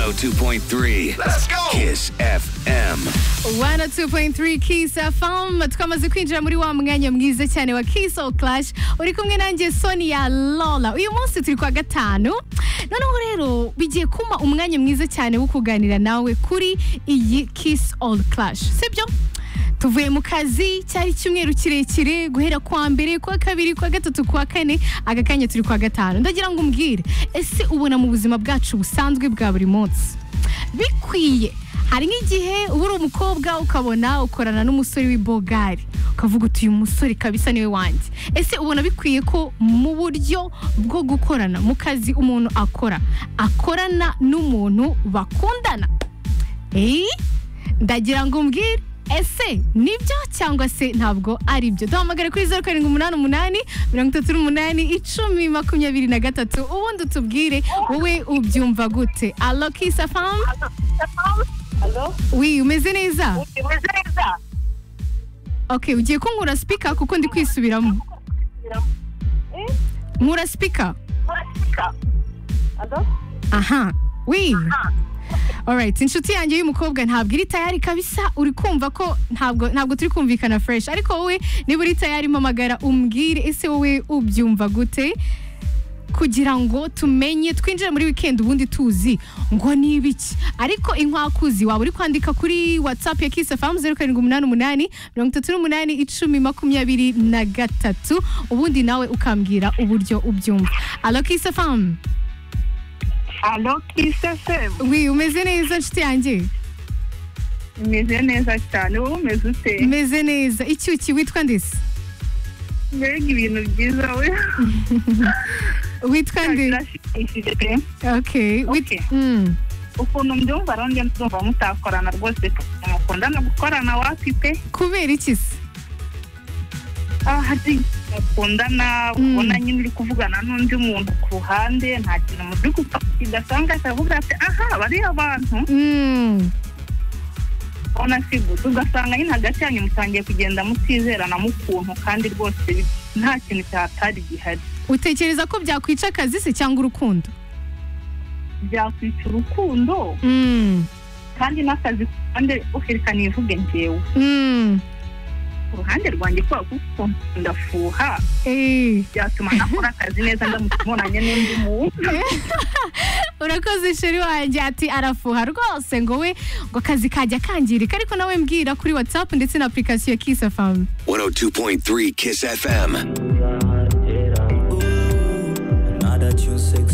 102.3. Let's go. Kiss FM. 102.3 Kiss FM twamaze kwinjira muri wa mwanya mwiza cyane wa Kiss or Clash uri kumwe nanjye Sonia Lola uyu munsi turi kwa gatanu noneho rero bigiye kuma umwanya mwiza cyane wo kuganira nawe kuri iyi Kiss or Clash sibyo tuvuye mu kazi cyari icyumweru kirekire guhera kwa mbere kwa kabiri kwa gatatu kwa kane aka kanya turi kwa gatanu ndagira ngo umbwire ese ubona mu buzima bwacu busanzwe bwa buri munsi bikwiye hari nk'igihe uba uri umukobwa ukabona ukorana n'umusore w'ibogari ukavuga uti uyu musore kabisa niwe wanjye ese ubona bikwiye ko mu buryo bwo gukorana mu kazi umuntu akora akorana n'umuntu bakundana eee ndagira ngo umbwire ese nibyo cyangwa se ntabwo ari byo duhamagare kuri zeru karindwi umunani umunani mirongo itatu n'umunani icumi makumyabiri na gatatu ubundi utubwire wowe ubyumva gute alo kisa famu Halo? wi umeze neza Umeze neza? ok ugiye kunkura sipika kuko ndi kwisubiramo Eh? nkura sipika Murasika? Halo? aha wi alright inshuti yanjye y'umukobwa ntabwo iri tayari kabisa uri kumva ko ntabwo ntabwo turi kumvikana fresh ariko wowe niba uri tayari mpamagara umbwire ese wowe ubyumva gute kugira ngo tumenye twinjire muri weekend ubundi tuzi ngo ni ibiki ariko inkwakuzi waba uri kwandika kuri whatsapp ya kiss fm zeru karindwi umunani umunani mirongo itatu n'umunani icumi makumyabiri na gatatu ubundi nawe ukambwira uburyo ubyumva alo kiss fm Halo Kiss FM? wi umeze neza nshuti yanjye Umeze neza cyane, wowe umeze ute? meze neza icyuki witwa ndese Mbega ibintu byiza we. witwa nde Birashimishije pe. okay wit- Okay. mm. Ukuntu mbyumva rero njye ndumva mutakorana rwose mukunda no gukorana wapi pe? kubera iki se Ah, hari mukundana Mm. ubona nyine uri kuvugana n'undi muntu ku ruhande nta kintu mu by'ukuri kidasanga akavuga ati aha bariya abantu Mm. ubona si gusa ugasanga nyine hagati yanyu mutangiye kugenda mutizerana mu kuntu kandi rwose bi- nta kintu cyatari gihari utekereza ko byakwica akazi se cyangwa urukundo byakwica urukundo Mm. kandi n'akazi ku ruhande ukerekana nivuge njyewe Mm. ku ruhande rwanjye kubera ko ukuntu ndafuha Eh. byatuma nakora akazi neza ndamutse mbonanye n'undi muntu urakoze sheri wanjye ati arafuha rwose ngo we ngo akazi kajya kangirika ariko nawe mbwira kuri whatsapp ndetse na application ya kiss fm 102.3 Kiss FM.